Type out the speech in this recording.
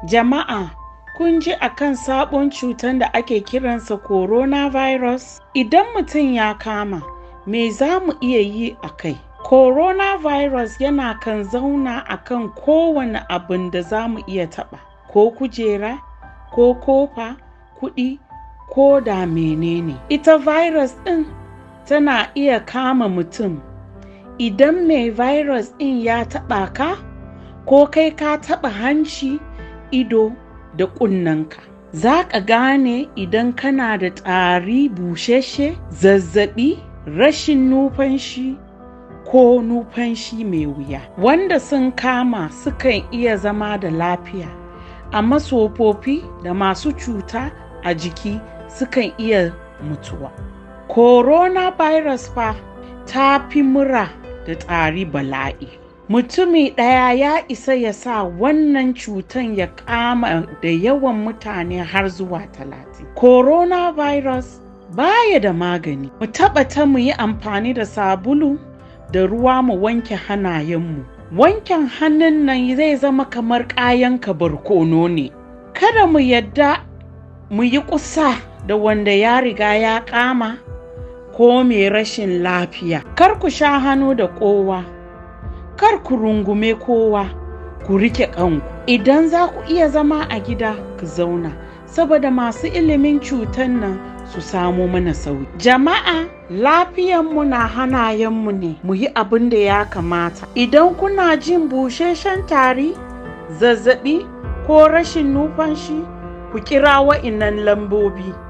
Jama'a, kun ji akan sabon cutan da ake kiransa coronavirus? Idan mutum ya kama, me za mu iya yi a kai? Coronavirus yana kan zauna a kan kowane abin da za mu iya taɓa, ko kujera, ko kofa, kuɗi, ko da menene. Ita virus ɗin tana iya kama mutum idan mai virus ɗin ya taɓa ka, ko kai ka taɓa hanci, ido, da ƙunnenka. Za ka gane idan kana da tari busasshe, zazzaɓi, rashin numfashi, ko numfashi mai wuya. Wanda sun kama sukan iya zama da lafiya, amma tsofaffi da masu cuta a jiki sukan iya mutuwa. Coronavirus fa ta fi mura da tari bala'i. Mutumi ɗaya ya isa ya sa wannan cutan ya kama da yawan mutane har zuwa talatin. Coronavirus baya da magani. Mu tabbata mu yi amfani da sabulu da ruwa mu wanke hannayenmu. Wanken hannun nan zai zama kamar kayan barkono ne. Kada mu yadda mu yi kusa da wanda ya riga ya kama ko mai rashin lafiya. Kar ku sha hannu da kowa. Kar ku rungume kowa. Ku rike kanku. Idan za ku iya zama a gida, ku zauna. Saboda masu ilimin cutan nan su samo mana sauki. Jama'a lafiyanmu na hanayenmu ne mu yi abin da ya kamata. Idan kuna jin busasshen tari, zazzaɓi ko rashin numfashi, ku kira wa'innan lambobi.